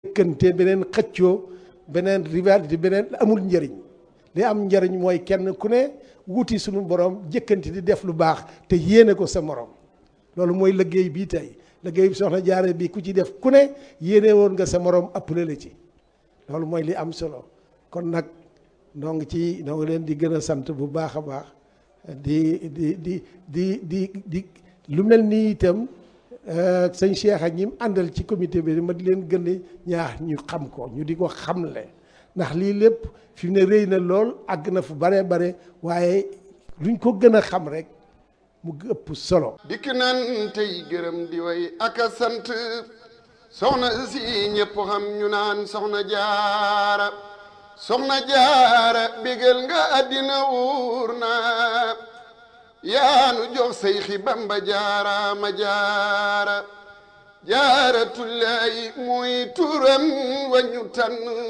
kënte beneen xëccoo beneen rivalité beneen amul njëriñ li am njëriñ mooy kenn ku ne wuti suñu borom jëkkanti di def lu baax te yéene ko sa morom loolu mooy liggéey bii tey liggéey bi soxna jaare bi ku ci def ku ne yéene woon nga sa morom appelé la ci loolu mooy li am solo kon nag noo ngi ci noo ngi leen di gën a sant bu baax a baax di di di di di di lu mel nii itam sëñ Cheikh ak ñi mu àndal ci comité bi ma di leen gën a ñaax ñu xam ko ñu di ko xamle ndax lii lépp fi mu ne rëy na lool àgg na fu bare bare waaye luñ ko gën a xam rek mu ëpp solo. dikk nan tey gërëm di way ak a sant soxna si ñëpp xam ñu naan soxna jaara soxna jaara bégal nga àddina wuur na yaanu jox say xi bamba jaara ma jaara jaara tullaay muy turam wañu tànn